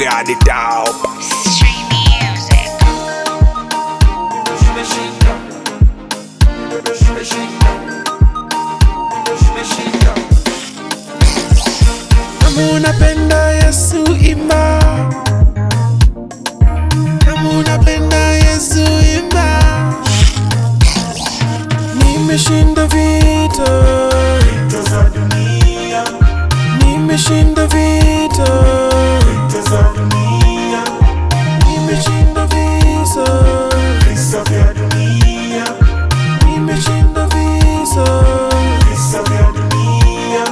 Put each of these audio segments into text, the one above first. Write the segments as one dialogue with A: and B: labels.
A: got it out.
B: Stream music.
C: Kama unapenda Yesu imba, kama unapenda Yesu imba. Nimeshinda vita,
D: za dunia,
C: nimeshinda vita,
D: za dunia,
C: nimeshinda visa,
D: visa vya dunia,
C: nimeshinda visa.
D: visa vya dunia.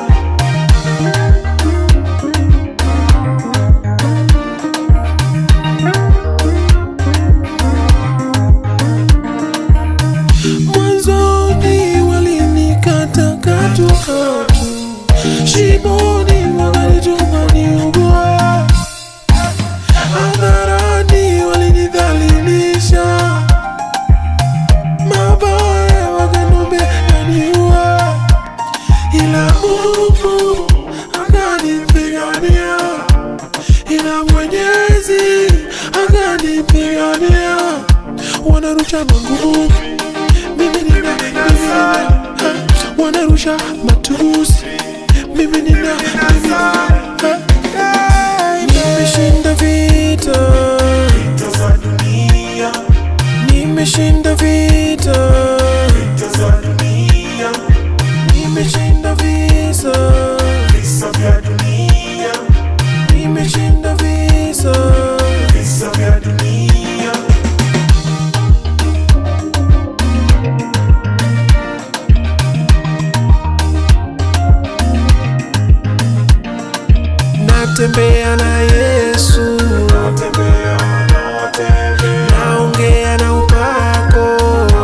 C: Mwanzoni walinikata katukatu, shimoni wakanituma niugue, hadharani walinidhalilisha, mabaya wakaniambia niue, ila Mungu akanipigania, ila Mwenyezi akanipigania, wanarusha magumu mimi nina mimi nina ha, wanarusha matusi mimi nina mimi nina ha, nimeshinda vita
D: Vita za dunia,
C: nimeshinda vita
D: vita za dunia,
C: nimeshinda visa
D: visa vya dunia,
C: nimeshinda visa
D: visa vya dunia.
C: natembea na Yesu
D: Natembea, natembea,
C: naongea na upako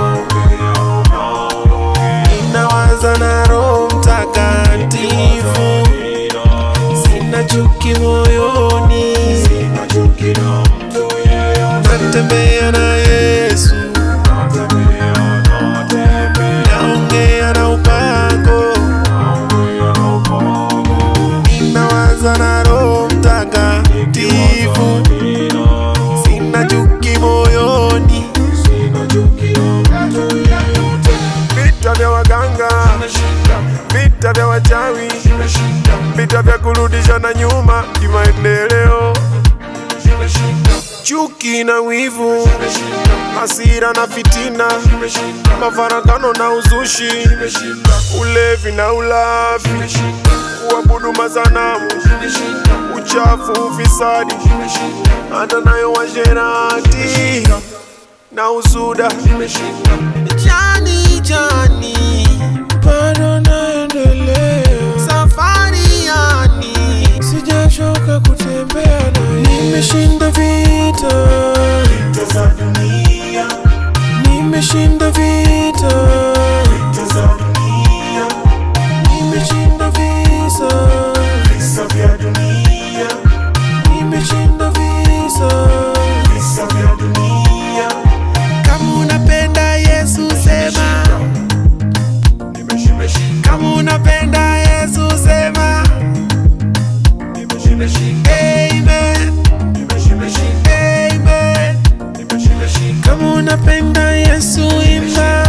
C: ninawaza na Roho Mtakatifu sina chuki moyoni
D: nachuki na mtu yeyote.
C: natembea na Yesu
D: Natembea, natembea,
C: naongea na upako
D: naongea na upako.
C: ninawaza na Roho Mtakatifu sina chuki moyoni
D: Sina chuki na mtu yeyote.
C: vita vya waganga
D: Nimeshinda,
C: vita vya wachawi
D: nimeshinda,
C: vita vya kurudisha na nyuma kimaendeleo
D: nimeshinda,
C: chuki na wivu
D: nimeshinda,
C: hasira na fitina
D: nimeshinda,
C: mafarakano na uzushi
D: nimeshinda,
C: ulevi na ulafi
D: nimeshinda,
C: kuabudu masanamu
D: nimeshinda,
C: uchafu ufisadi
D: nimeshinda,
C: hata nayo washerati na usuda
D: nimeshinda.
C: jani jani bado naendelea safari yani sijachoka kutembea na nimeshinda vita
D: Vita za dunia,
C: nimeshinda vita
D: vita za dunia,
C: nimeshinda visa
D: visa vya dunia,
C: nimeshinda visa
D: visa vya dunia.
C: kama unapenda yesu sema
D: Nimeshinda,
C: kama unapenda yesu sema
D: nimeshinda,
C: amen
D: nimeshinda,
C: amen
D: nimeshinda.
C: kama unapenda yesu imba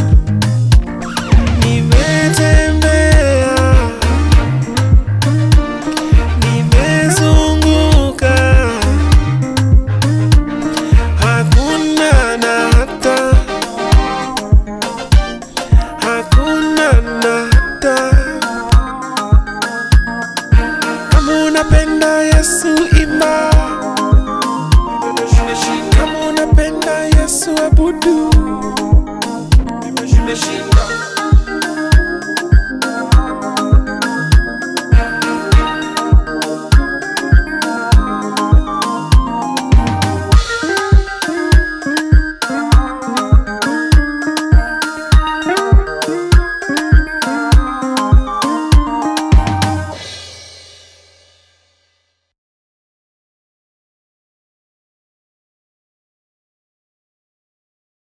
C: nimetembea nimezunguka hakuna na hata hakuna na hata kama unapenda yesu imba kama unapenda yesu abudu
D: Nimeshinda,